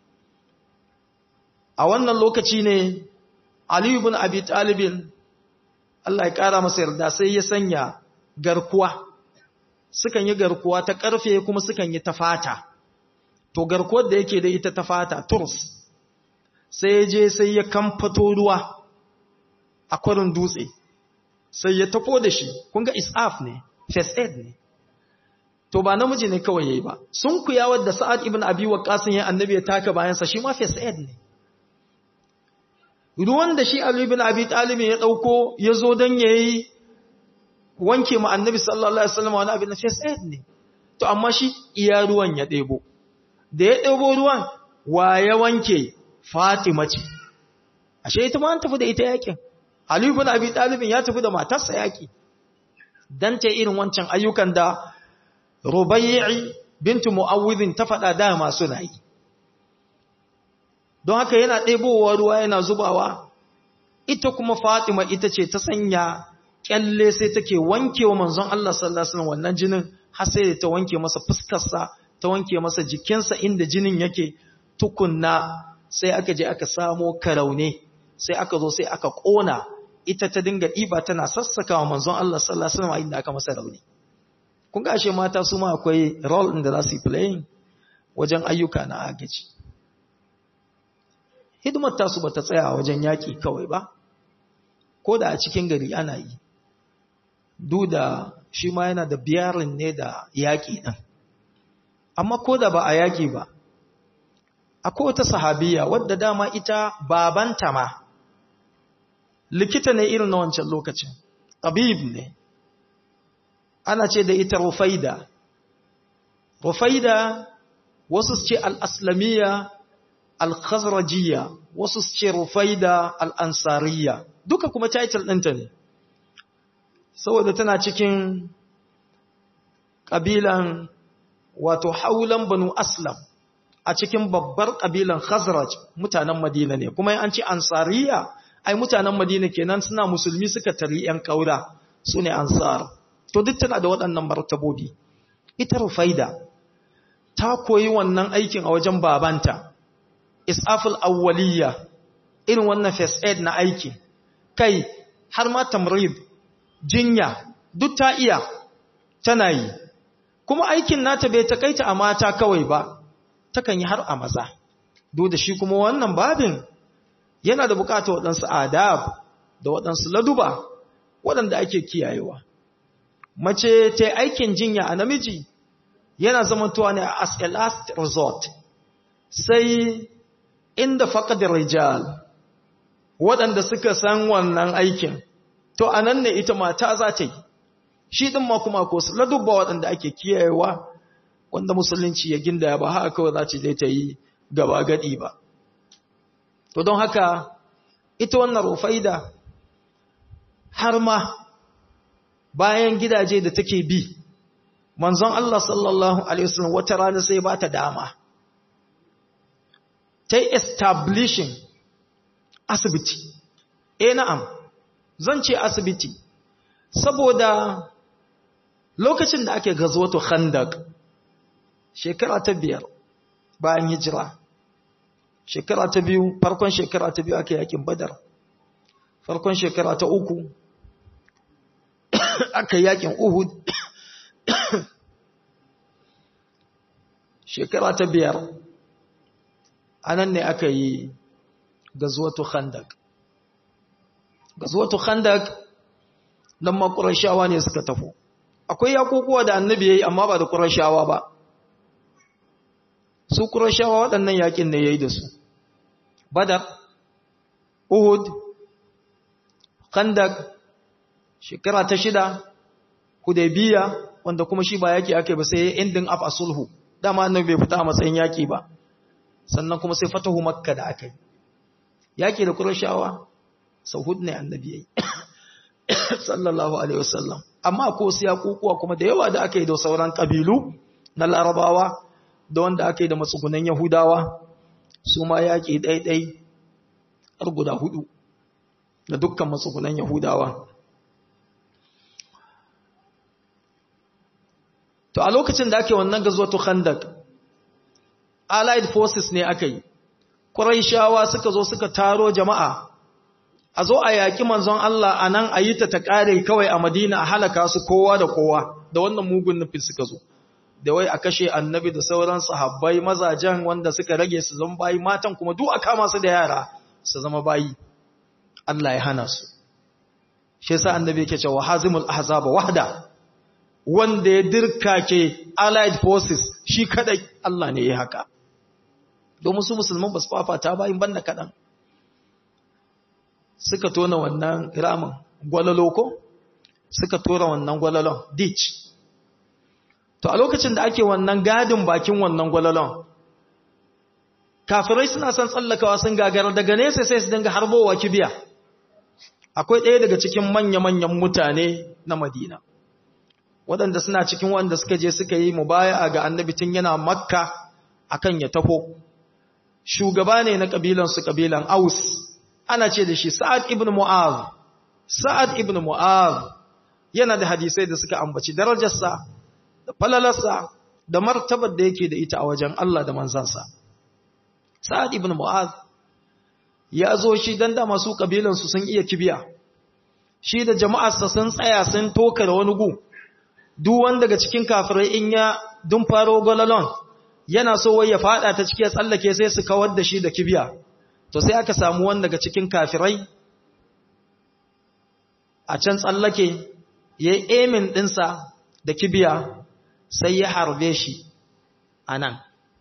a wannan lokaci ne aliyu bin abi talibin Allah ya ƙara masa yarda sai ya sanya garkuwa sukan yi garkuwa ta ƙarfe kuma sukan yi ta fata to garkuwar da yake da ita ta fata turs sai ya je sai ya kamfato ruwa a kwarin dutse sai ya tafo da shi kun ga isaf ne first aid ne to ba namiji ne kawai yayi ba sun kuya wadda sa'ad ibn abi waqqas ya annabi ya taka bayansa shi ma first aid ne ruwan da shi ali ibn abi talib ya dauko ya zo dan yayi wanke mu annabi sallallahu alaihi wasallam wani abin first aid ne to amma shi iya ruwan ya debo da ya debo ruwan wa ya wanke fatima ce ashe ita ma an tafi da ita yakin Ali ibn Abi Talib ya tafi da matarsa yaki dan ta irin wancan ayyukan da Rubayyi bintu Muawwidh ta faɗa da masu nayi don haka yana ɗebowa ruwa yana zubawa ita kuma Fatima ita ce ta sanya kyalle sai take wankewa manzon Allah sallallahu alaihi wasallam wannan jinin har sai ta wanke masa fuskarsa ta wanke masa jikinsa inda jinin yake tukunna sai aka je aka samo karaune sai aka zo sai aka kona ita ta dinga ɗiba tana sassaka wa manzon Allah sallallahu alaihi wasallam inda aka masa rauni kun ga ashe mata su ma akwai role din da za su yi playing wajen ayyuka na agaji hidimar ta su bata tsaya wajen yaki kawai ba ko da a cikin gari ana yi duk da shi ma yana da biyarin ne da yaki din amma ko da ba a yaki ba akwai wata sahabiya wadda dama ita babanta ma likita ne irin na wancan lokacin tabib ne ana ce da ita rufaida rufaida wasu su ce al'aslamiyya al-khazrajiyya wasu su ce rufaida al'ansariya duka kuma title ɗinta ne saboda tana cikin ƙabilan wato haulan banu aslam a cikin babbar ƙabilan khazraj mutanen madina ne kuma an ce ansariya ai mutanen madina kenan suna musulmi suka tari ‘yan ƙaura su ne ansar to duk tana da waɗannan martabobi ita rufaida ta koyi wannan aikin a wajen babanta isaful awwaliya irin wannan first aid na aiki kai har ma tamrid jinya duk ta iya tana yi kuma aikin nata bai takaita a mata kawai ba takan yi har a maza duk da shi kuma wannan babin yana da bukatar waɗansu adab da waɗansu laduba waɗanda ake kiyayewa mace ta aikin jinya a namiji yana zamantowa ne as a last resort sai inda faƙadar rijal waɗanda suka san wannan aikin to a nan ne ita mata za ta yi shi ɗin ma kuma ko su ladubba waɗanda ake kiyayewa wanda musulunci ya ginda ba haka kawai za ta je ta yi gaba gadi ba to don haka ita wannan rufaida har ma bayan gidaje da take bi manzon Allah sallallahu alaihi wasallam wata rana sai ba ta dama ta establishing asibiti eh na'am zan ce asibiti saboda lokacin da ake gazwato khandaq shekara ta biyar bayan hijira shekara ta biyu farkon shekara ta biyu ake yakin badar farkon shekara ta uku aka yakin uhud shekara ta biyar anan ne aka yi gazuwatu khandak gazuwatu khandak nan ma qurayshawa ne suka tafo akwai yakokuwa da annabi yayi amma ba da qurayshawa ba su qurayshawa waɗannan yakin ne yayi da su badar uhud khandak shekara ta shida hudaybiya wanda kuma shi ba yaki ake ba sai ending up a sulhu dama annabi bai fita a matsayin yaki ba sannan kuma sai fatahu makka da aka yi yaki da qurayshawa sau hudu ne annabi yayi sallallahu alaihi wasallam amma ko su yakukuwa kuma da yawa da aka yi da sauran kabilu na larabawa da wanda aka yi da matsugunan yahudawa su ma yaki ɗaiɗai har guda hudu da dukkan matsugunan yahudawa to a lokacin da ake wannan gazwatu khandak allied forces ne aka yi quraishawa suka zo suka taro jama'a a zo a yaki manzon Allah anan a yi ta ta kare kawai a Madina a halaka su kowa da kowa da wannan mugun nufin suka zo da wai a kashe annabi da sauran sahabbai mazajen wanda suka rage su zama bayi matan kuma duk a kama su da yara su zama bayi Allah ya hana su shi yasa annabi yake cewa hazimul ahzaba wahda wanda ya dirkake allied forces shi kadai Allah ne ya haka domin su musulman ba su fafata bayin banda kadan suka tona wannan ramin gwalalo ko suka tora wannan gwalalon ditch to a lokacin da ake wannan gadin bakin wannan gwalalon kafirai suna son tsallakawa sun gagara daga nesa sai su dinga harbowa kibiya akwai ɗaya daga cikin manya-manyan mutane na madina waɗanda suna cikin wanda suka je suka yi mubaya ga annabi tun yana makka akan ya tafo shugaba ne na ƙabilansu ƙabilan aus ana ce da shi sa'ad ibn mu'az sa'ad ibn mu'az yana da hadisai da suka ambaci darajarsa da falalarsa da martabar da yake da ita a wajen Allah da manzansa sa'ad ibn mu'az ya zo shi dan da masu ƙabilansu sun iya kibiya shi da jama'arsa sun tsaya sun toka da wani gu duk wanda daga cikin kafirai in ya dun faro golalon yana so wai ya fada ta cikin tsallake sai su kawar da shi da kibiya to sai aka samu wanda daga cikin kafirai a can tsallake ya yi emin ɗinsa da kibiya sai ya harbe shi a nan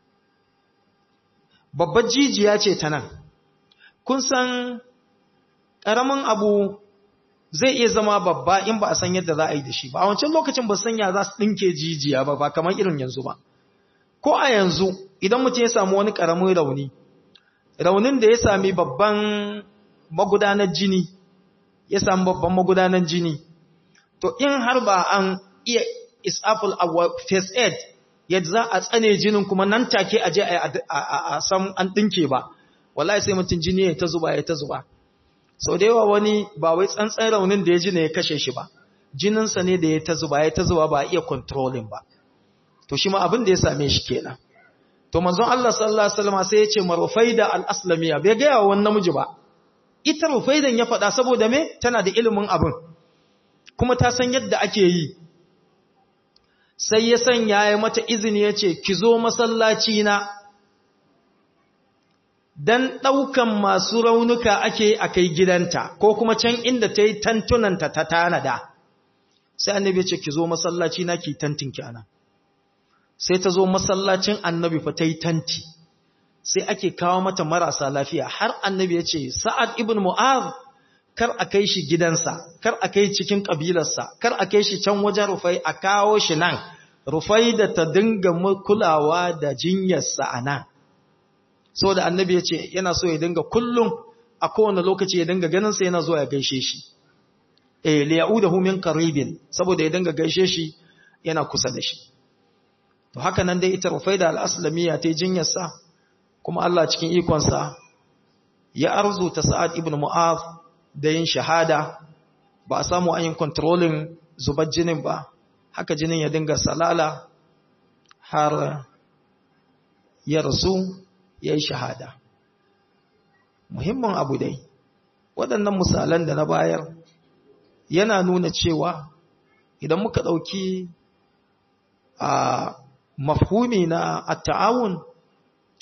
babbar jijiya ce ta nan kun san ƙaramin abu zai iya zama babba in ba a san yadda za a yi da shi ba a wancan lokacin ba sanya za su ɗinke jijiya ba ba kamar irin yanzu ba ko a yanzu idan mutum ya samu wani ƙaramin rauni raunin da ya sami babban magudanar jini ya sami babban magudanar jini to in har ba an iya isaful a first aid yadda za a tsane jinin kuma nan take a je a san an ɗinke ba wallahi sai mutum jini ya ta zuba ya ta zuba sau da yawa wani ba wai tsantsan raunin da ya ji ne ya kashe shi ba jininsa ne da ya ta zuba ya ta zuba ba a iya controlling ba to shi ma abin da ya same shi kenan to manzon Allah sallallahu alaihi wasallam sai ya ce marufaida al-aslamiya bai ga yawan namiji ba ita rufaidan ya faɗa saboda me tana da ilimin abin kuma ta san yadda ake yi sai ya sanya ya mata izini ya ce ki zo masallaci na dan ɗaukan masu raunuka ake a kai gidanta ko kuma can inda ta yi tantunanta ta tanada sai annabi ce ki zo masallaci na ki tantinki ana sai ta zo masallacin annabi fa ta yi tanti sai ake kawo mata marasa lafiya har annabi ya ce sa'ad ibn mu'az kar a kai shi gidansa kar a kai cikin ƙabilarsa kar a kai shi can wajen rufai a kawo shi nan rufai da ta dinga kulawa da jinyarsa a nan so da annabi ya ce yana so ya dinga kullum a kowane lokaci ya dinga ganinsa yana zuwa ya gaishe shi eh liya'udahu min qaribin saboda ya dinga gaishe shi yana kusa da shi to haka nan dai ita rufaida al-aslamiyya ta jinyarsa kuma Allah cikin ikonsa ya arzuta Sa'ad ibn Mu'adh da yin shahada ba a samu an yi controlling zubar jinin ba haka jinin ya dinga salala har ya rasu ya yi shahada muhimmin abu dai waɗannan misalan da na bayar yana nuna cewa idan muka ɗauki a mafhumi na at-ta'awun to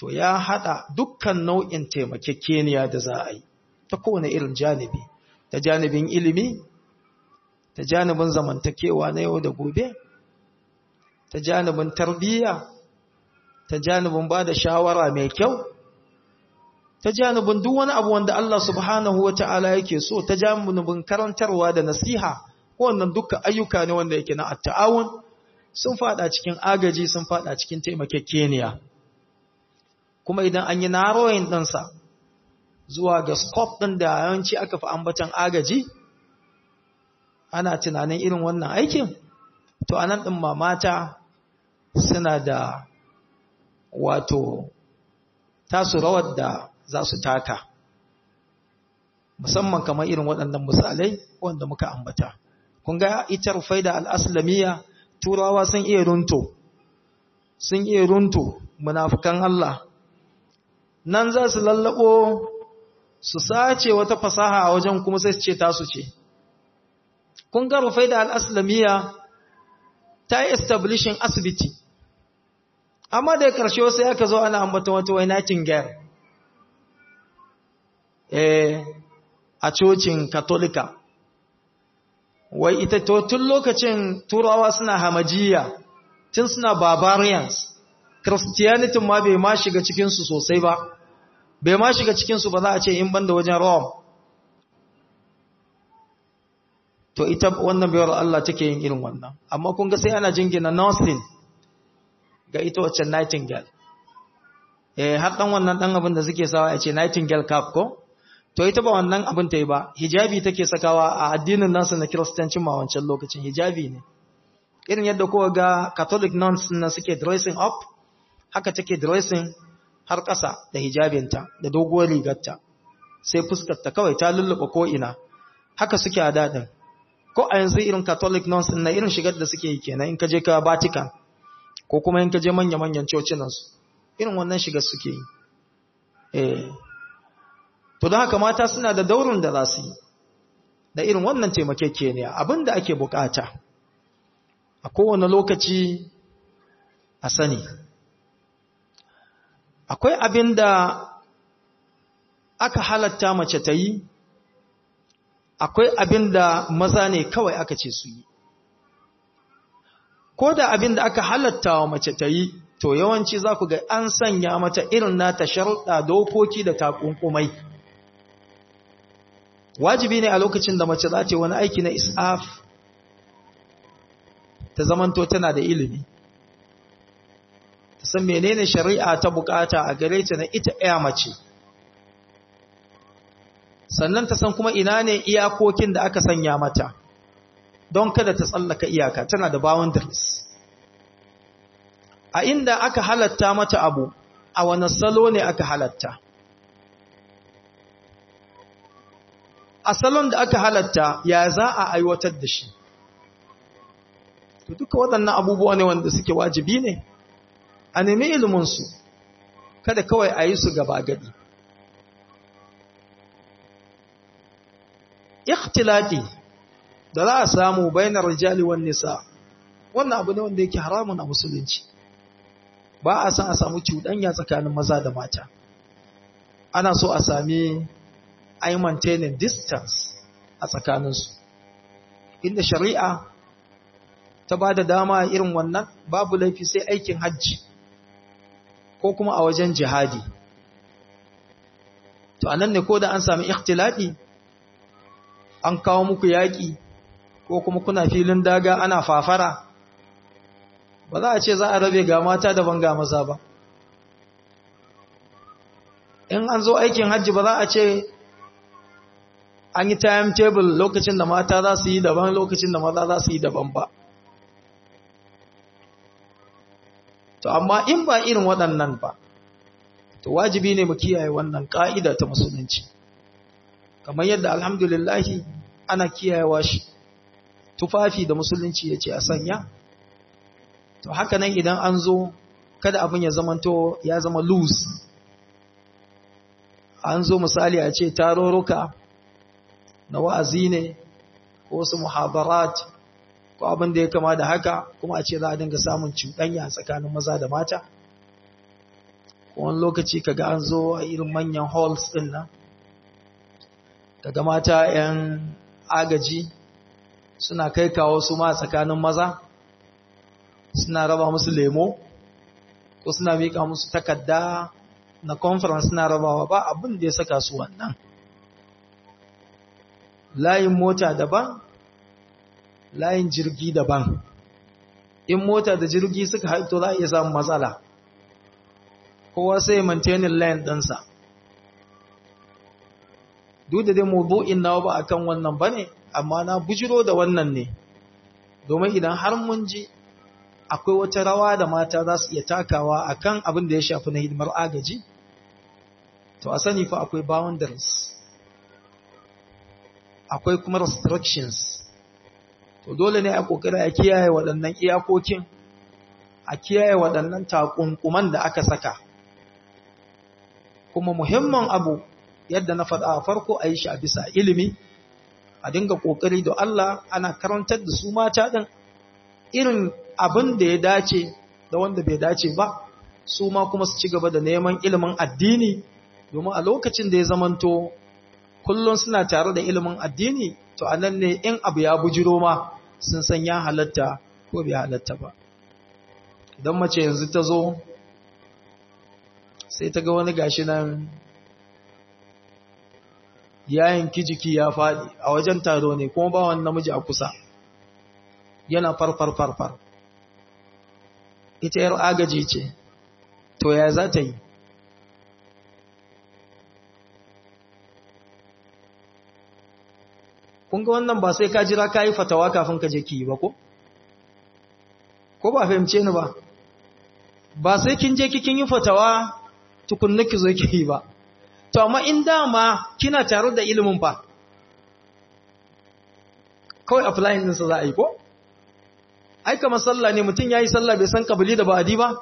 to ya hada dukkan nau'in taimakekeniya da za a yi ta kowane irin janibi ta janibin ilimi ta janibin zamantakewa na yau da gobe ta janibin tarbiyya ta janibin ba da shawara mai kyau ta janibin duk wani abu wanda Allah subhanahu wa ta'ala yake so ta janibin karantarwa da nasiha wannan dukkan ayyuka ne wanda yake na atta'awun sun fada cikin agaji sun fada cikin taimakekeniya kuma idan an yi narrowing ɗinsa zuwa ga scope ɗin da yawanci aka fi ambatan agaji ana tunanin irin wannan aikin to anan ɗin mamata suna da wato tasu rawar da za su taka musamman kamar irin waɗannan misalai wanda muka ambata kun ga ita rufaida al'aslamiyya turawa sun iya runto sun iya runto munafukan Allah nan za su lallabo su sace wata fasaha a wajen kuma sai su ce tasu ce kun ga rufaida al'aslamiyya ta yi establishing asibiti amma da ƙarshe wasu ya ka zo ana ambata wata wai nightingale eh a cocin katolika wai ita to tun lokacin turawa suna hamajiya tun suna barbarians christianity ma bai ma shiga cikinsu sosai ba bai ma shiga cikinsu ba za a ce in banda wajen rome to ita wannan bayar Allah take yin irin wannan amma kun ga sai ana jingina nursing ga ita wacce nightingale eh har dan wannan dan abin da suke sawa ya ce nightingale cap ko to ita ba wannan abin ta yi ba hijabi take sakawa a addinin nasu na kiristanci ma wancan lokacin hijabi ne irin yadda kowa ga catholic nuns na suke dressing up haka take dressing har ƙasa da hijabinta da doguwar rigarta sai fuskarta kawai ta lulluɓa ko ina haka suke a daɗin ko a yanzu irin catholic nuns na irin shigar da suke yi kenan in ka je ka vatican ko kuma in ka je manya-manyan cocinansu irin wannan shigar suke yi eh to don haka mata suna da daurin da za su yi da irin wannan taimakekeniya abin da ake bukata a kowane lokaci a sani akwai abin da aka halatta mace ta yi akwai abin da maza ne kawai aka ce su yi ko da abin da aka halatta wa mace ta yi to yawanci za ku ga an sanya mata irin nata sharuɗa dokoki da takunkumai wajibi ne a lokacin da mace za ta yi wani aiki na isaf ta zamanto tana da ilimi ta san menene shari'a ta bukata a gare ta na ita ɗaya mace sannan ta san kuma ina ne iyakokin da aka sanya mata don kada ta tsallaka iyaka tana da boundaries a inda aka halatta mata abu a wani salo ne aka halatta a salon da aka halatta ya za a aiwatar da shi to duka waɗannan abubuwa ne wanda suke wajibi ne a nemi iliminsu kada kawai a yi su gaba gadi ikhtilati da za a samu bainar rijali wan nisa wannan abu ne wanda yake haramun a musulunci ba a san a samu cuɗanya tsakanin maza da mata ana so a sami ai maintaining distance a tsakaninsu inda shari'a ta ba da dama irin wannan babu laifi sai aikin hajji ko kuma a wajen jihadi to anan ne ko da an sami ikhtilati an kawo muku yaƙi ko kuma kuna filin daga ana fafara ba za a ce za a rabe ga mata daban ga maza ba in an zo aikin hajji ba za a ce an yi timetable lokacin da mata za su yi daban lokacin da maza za su yi daban ba to amma in ba irin waɗannan ba to wajibi ne mu kiyaye wannan ƙa'ida ta musulunci kamar yadda alhamdulillahi ana kiyayewa shi tufafi da musulunci ya ce a sanya to haka nan idan an zo kada abin ya zamanto ya zama loose an zo misali a ce tarurruka na wa'azi ne ko su muhabarat ko abin da ya kama da haka kuma a ce za a dinga samun cuɗanya tsakanin maza da mata wani lokaci kaga an zo a irin manyan halls din nan kaga mata 'yan agaji suna kai kawo su ma tsakanin maza suna raba musu lemo ko suna miƙa musu takarda na conference suna rabawa ba abin da ya saka su wannan layin mota daban layin jirgi daban in mota da jirgi suka haito za a iya samun matsala kowa sai maintaining lane ɗinsa duk da dai mabu'in nawa ba akan wannan bane amma na bujiro da wannan ne domin idan har mun ji akwai wata rawa da mata za su iya takawa akan abin da ya shafi na hidimar agaji to a sani fa akwai boundaries akwai kuma restrictions to dole ne a kokari a kiyaye waɗannan iyakokin a kiyaye waɗannan takunkuman da aka saka kuma muhimman abu yadda na faɗa a farko a yi shi a bisa ilimi a dinga kokari da Allah ana karantar da su mata ɗin irin abin da ya dace da wanda bai dace ba su ma kuma su ci gaba da neman ilimin addini domin a lokacin da ya zamanto kullum suna tare da ilimin addini to a nan ne in abu ya bujiro ma sun san ya halatta ko bai halatta ba idan mace yanzu ta zo sai ta ga wani gashi nan yayin kijiki ya faɗi a wajen taro ne kuma ba wani namiji a kusa yana farfar farfar ita yar agaji ce to ya za ta yi kun ga wannan ba sai ka jira ka yi fatawa kafin ka je ki yi ba ko? ko ba fahimce ni ba ba sai kin je kin yi fatawa tukunna ki zo ki yi ba to amma in dama kina tare da ilimin fa kawai applying din sa za a yi ko ai kamar sallah ne mutum yayi sallah bai san kabili da ba'adi ba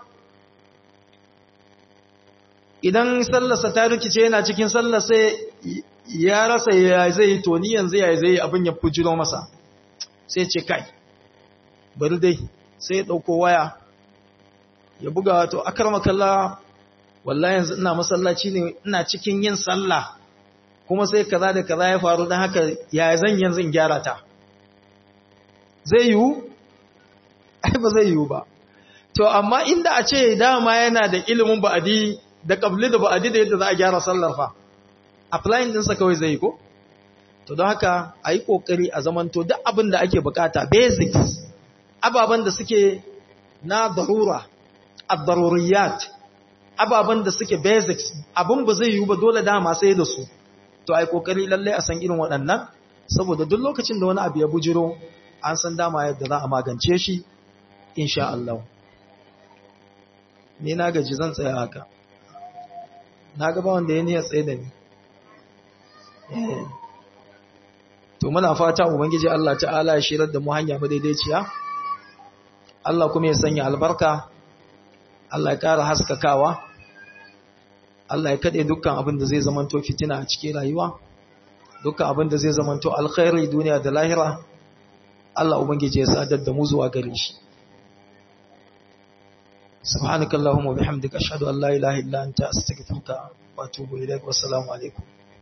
idan sallarsa ta rikice yana cikin sallar sai ya rasa ya zai to ni yanzu ya zai abin ya fujiro masa sai ce kai bari dai sai ya dauko waya ya buga wato akarmakalla wallahi yanzu ina masallaci ne ina cikin yin sallah kuma sai kaza da kaza ya faru dan haka ya zan yanzu in gyara ta zai yiwu ai ba zai yiwu ba to amma inda a ce dama yana da ilimin ba'adi da kabli da ba'adi da yadda za a gyara sallar fa applying ɗinsa kawai zai ko? To don haka a yi ƙoƙari a zamanto duk abin da ake bukata basics, ababen da suke na darura, abdaruriyat, ababen da suke basics, abin ba zai yiwu ba dole dama sai da su. To a yi ƙoƙari lallai a san irin waɗannan, saboda duk lokacin da wani abu ya bujiro, an san dama yadda za a magance shi, insha Allah. Ni na gaji zan tsaya haka. Na gaba wanda ya niyyar tsaye da ni. to muna fata ubangiji Allah ta'ala ya shirar da mu hanya madaidaiciya Allah kuma ya sanya albarka Allah ya ƙara haskakawa Allah ya kade dukkan abin da zai zamanto fitina a cikin rayuwa dukkan abin da zai zamanto alkhairi duniya da lahira Allah ubangiji ya sadar da mu zuwa gare shi سبحانك اللهم وبحمدك أشهد أن لا إله إلا أنت أستغفرك وأتوب إليك والسلام عليكم